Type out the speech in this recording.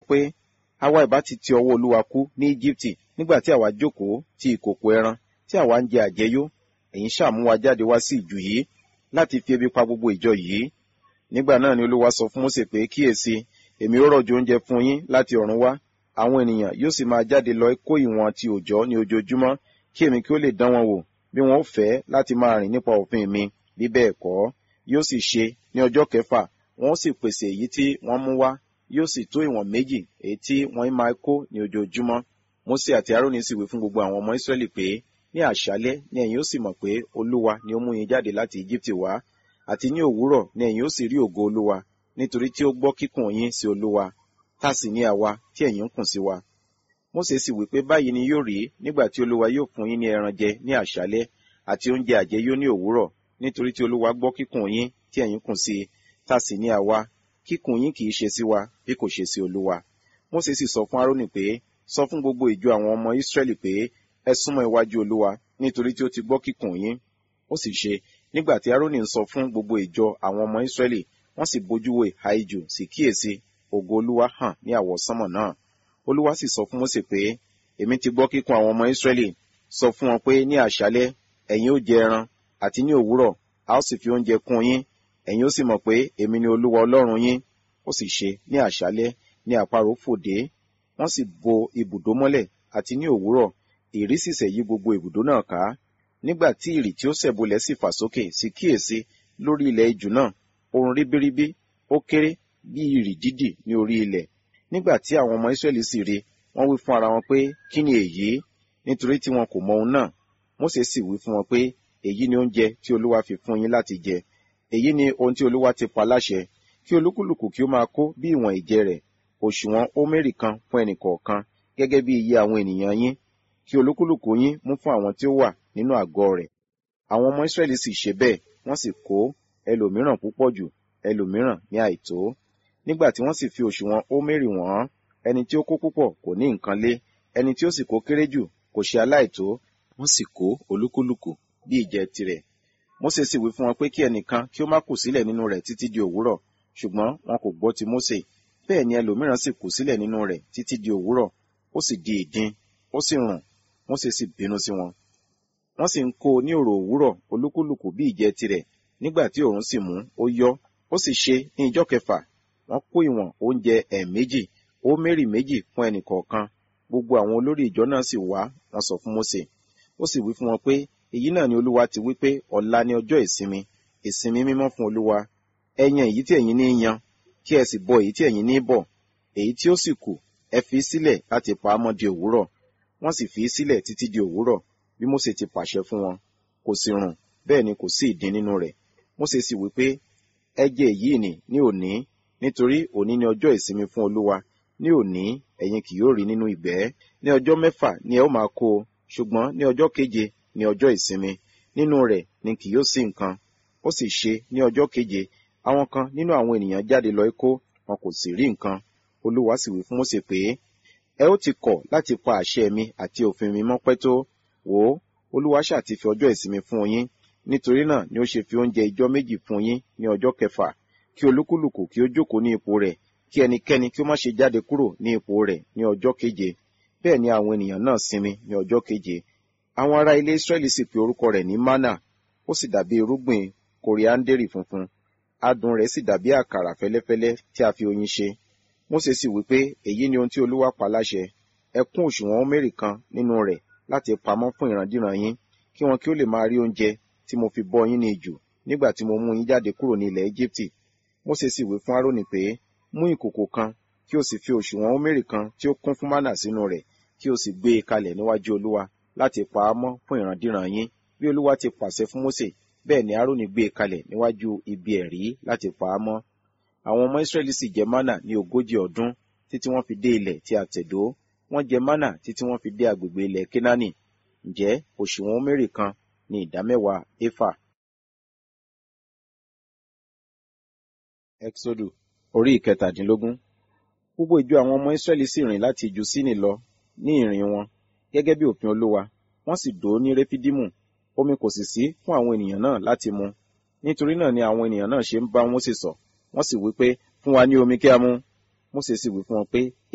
pé àwa ìbá ti ti ọwọ́ olúwa kú ní íjíbítì nígbà tí àwa jókòó ti ìkòkò ẹran tí àwa ń jẹ àjẹyó ẹ̀yin ṣàmú wa jáde wá sí ìjù yìí láti fi ebi pa gbogbo ìjọ yìí nígbà náà ni olúwa sọ fún mósè pé kíyèsí èmi ó rọ̀jò oúnjẹ fún yín láti ọ̀run wá àwọn ènìyàn yóò sì máa jáde lọ kó ìwọ̀n ti òòjọ́ ní ojoojúmọ́ kí èmi kí ó lè dán wọn wò bí wọn ó fẹ́ láti máa rìn nípa òfin mi bí bẹ́ẹ̀ kọ́ yóò sì ṣe ní ọjọ́ kẹfà wọn ó sì pèsè èyí tí wọ́n mú wá yóò sì tó ìwọ̀n méjì èyí tí wọ́n máa kó ní ojoojúmọ́ mósè àti aróní sì wí fún gbogbo àwọn ọmọ ísírẹ́lì pé ní àṣálẹ́ ni ẹ̀yin ó sì mọ̀ pé olúwa ni ó mú yín jáde láti íjíbítì wá àti ní òwúrọ̀ ni ẹ̀yin ó sì rí ògo olúwa nítorí tí ó gbọ́ kíkùn yín sí olúwa tá sì ní àwa tí ẹ̀yin ń kùn sí wa mósè sì wí pé báyìí ni yóò rí nígbà tí olúwa yóò fún yín ní ẹran jẹ ní àṣálẹ́ àti oúnjẹ àjẹyó ní òwúrọ̀ nítorí tí olúwa gbọ́ kíkùn yín tí ẹ̀yin kùn sí tá sì ní àwa kíkùn yín kì í ṣe sí wa bí kò ṣe sí olúwa mósè sì sọ fún árónì pé sọ fún gbogbo ìjọ àwọn ọmọ ísírẹ́lì pé ẹ súnmọ́ iwájú olúwa nítorí tí ó ti gbọ́ kíkùn yín ó sì ṣe nígbà tí árónì ń sọ fún gbogbo ìjọ àwọn ọmọ ísírẹ́lì wọ́n sì bójú wo ìhà ijù sì kíyèsí ògo olúwa hàn ní àwọsánmọ̀ náà olúwa sì sọ fún mósè pé èmi ti gbọ́ kíkùn àwọn ọmọ ísírẹ́lì sọ fún wọn pé ní àṣálẹ́ ẹ̀yin ó jẹ ẹran àti ní òwúrọ̀ a ó sì fi oúnjẹ kún yín ẹ̀yin ó sì mọ̀ pé èmi ni olúwa ọlọ́run yín ó sì ṣe ní àṣálẹ́ ní àparò fòdé wọ́n sì bo ibùdó mọ́lẹ̀ àti ní òwúrọ̀ ìrì sì sẹ̀ yí gbogbo ibùdó náà ká nígbà tí ìrì tí ó sẹ̀bolẹ̀ sì fà sókè sì kíyèsí lórí ilẹ̀ ijù náà ohun ribiribi ó kéré bí ìrì dídì ní orí ilẹ̀ nígbà tí àwọn ọmọ Ísírẹ́lì sì rí wọ́n wí fún ara wọn pé kí ni èyí nítorí tí wọn kò mọ ohun náà Mósè sì wí fún wọn pé èyí ni oúnjẹ tí Olúwa fi fún yín láti jẹ èyí ni ohun tí Olúwa ti pa láṣẹ kí olúkúlùkù kí ó máa kó bí ìwọ̀n ìjẹ rẹ̀ òṣùwọ̀n ómérì kan fún ẹnìkọ̀ọ̀kan gẹ́gẹ́ bí iye àwọn ènìyàn yín kí olúkúlùkù yín mú fún àwọn tí ó wà nínú àgọ́ rẹ̀ àwọn ọmọ Ísírẹ́lì sì ṣe bẹ́ẹ̀ wọ́n sì kó ẹlòmíràn púpọ̀ jù ẹlòmíràn ní àìtó nígbà tí wọ́n sì fi òṣùwọ̀n ómérì wọ̀n ẹni tí ó kó púpọ̀ kò ní nǹkan lé ẹni tí ó sì kó kéré jù kò ṣe aláìtó wọ́n sì kó olúkúlùkù bí ìjẹ tirẹ̀ Mósè sì wí fún wọn pé kí ẹnìkan kí ó má kù sílẹ̀ nínú rẹ̀ títí di òwúrọ̀ ṣùgbọ́n wọn kò gbọ́ ti Mósè bẹ́ẹ̀ ni ẹlòmíràn sì kù sílẹ̀ nínú rẹ̀ títí di òwúrọ̀ ó sì di ìdin ó sì rùn Mósè sì bínú sí wọn wọ́n sì ń kó ní òrò òwúrọ̀ olúkúlùkù bí ìjẹ tirẹ̀ nígbà tí òòrùn sì mú ó yọ ó sì ṣe ní ijọ́ kẹfà wọ́n kó ìwọ̀n oúnjẹ ẹ̀ẹ̀méjì ó mérì méjì fún ẹnì kọ̀ọ̀kan gbogbo àwọn olórí ìjọ náà sì wá wọ́n sọ fún Mósè ó sì wí fún wọn pé èyí náà ni olúwa ti wí pé ọ̀la ni ọjọ́ ìsinmi ìsinmi mímọ́ fún olúwa ẹ yan èyí tí ẹ̀yin ní yan kí ẹ sì bọ èyí tí ẹ̀yin ní bọ èyí tí ó sì kù ẹ fi sílẹ̀ láti pa á mọ́ di òwúrọ̀ wọ́n sì fi í sílẹ̀ títí di òwúrọ̀ bí Mósè ti pàṣẹ fún wọn kò sì rùn bẹ́ẹ̀ ni kò sí ìdin nínú rẹ̀ Mósè sì wí pé ẹ jẹ èyí nì ní òní nítorí òní ni ọjọ́ ìsinmi fún olúwa ní òní ẹ̀yin kì yóò rí nínú ìgbẹ́ ní ọjọ́ mẹ́fà ni ẹ ó máa kó o ṣùgbọ́n ní ọjọ́ keje ní ọjọ́ ìsinmi nínú rẹ̀ ni kì yóò sí nǹkan ó sì ṣe ní ọjọ́ keje àwọn kan nínú àwọn ènìyàn jáde lọ kó wọn kò sì rí nǹkan olúwa sì wí fún Mósè pé ẹ ó ti kọ̀ láti pa àṣẹ mi àti òfin mi mọ́ pẹ́ tó wò ó olúwa ṣáà ti fi ọjọ́ ìsinmi fún yín nítorí náà ni ó ṣe fi oúnjẹ ijọ́ méjì fún yín ní ọjọ́ kẹfà kí olúkúlùkù kí ó jókòó ní ipò rẹ̀ kí ẹnikẹ́ni kí ó má ṣe jáde kúrò ní ipò rẹ̀ ní ọjọ́ keje bẹ́ẹ̀ ni àwọn ènìyàn náà sinmi ní ọjọ́ keje àwọn ará ilé Ísírẹ́lì sì pe orúkọ rẹ̀ ní mánà ó sì dàbí irúgbìn kòríáńdérì funfun adùn rẹ̀ sì dàbí àkàrà fẹ́lẹ́fẹ́lẹ́ tí a fi oyin ṣe Mósè sì wí pé èyí ni ohun tí olúwa pa láṣẹ ẹ kún òṣùwọ̀n ómérì kan nínú rẹ̀ láti pamọ́ fún ìrandíran yín kí wọn kí ó lè máa rí oúnjẹ tí mo fi bọ́ yín ní ijù nígbà tí mo mú yín jáde kúrò ní ilẹ̀ Éjíptì Mósè sì wí fún Árónì pé mú ìkòkò kan kí o sì fi òṣùwọ̀n ómérì kan tí ó kún fún mánà sínú rẹ̀ kí o sì gbé e kalẹ̀ níwájú olúwa láti pa á mọ́ fún ìrandíran yín bí olúwa ti pàṣẹ fún Mósè bẹ́ẹ̀ ni Árónì gbé e kalẹ̀ níwájú ibi ẹ̀rí láti pa á mọ́ àwọn ọmọ Ísírẹ́lì sì jẹ mánà ní ogójì ọdún títí wọ́n fi dé ilẹ̀ tí a tẹ̀dó wọ́n jẹ mánà títí wọ́n fi dé agbègbè ilẹ̀ Kénáánì ǹjẹ́ òṣùwọ̀n ómérì kan ní ìdámẹ́wàá éfà. Exodu orí ìkẹtàdínlógún gbogbo ìjọ àwọn ọmọ Ísírẹ́lì sì rìn láti ìjù Síní lọ ní ìrìn wọn gẹ́gẹ́ bí òfin Olúwa wọ́n sì dó ní Réfídímù omi kò sì sí fún àwọn ènìyàn náà láti mu nítorí náà ni àwọn ènìyàn náà ṣe ń bá Mósè sọ wọ́n sì wí pé fún wa ní omi kí a mu Mósè sì wí fún wọn pé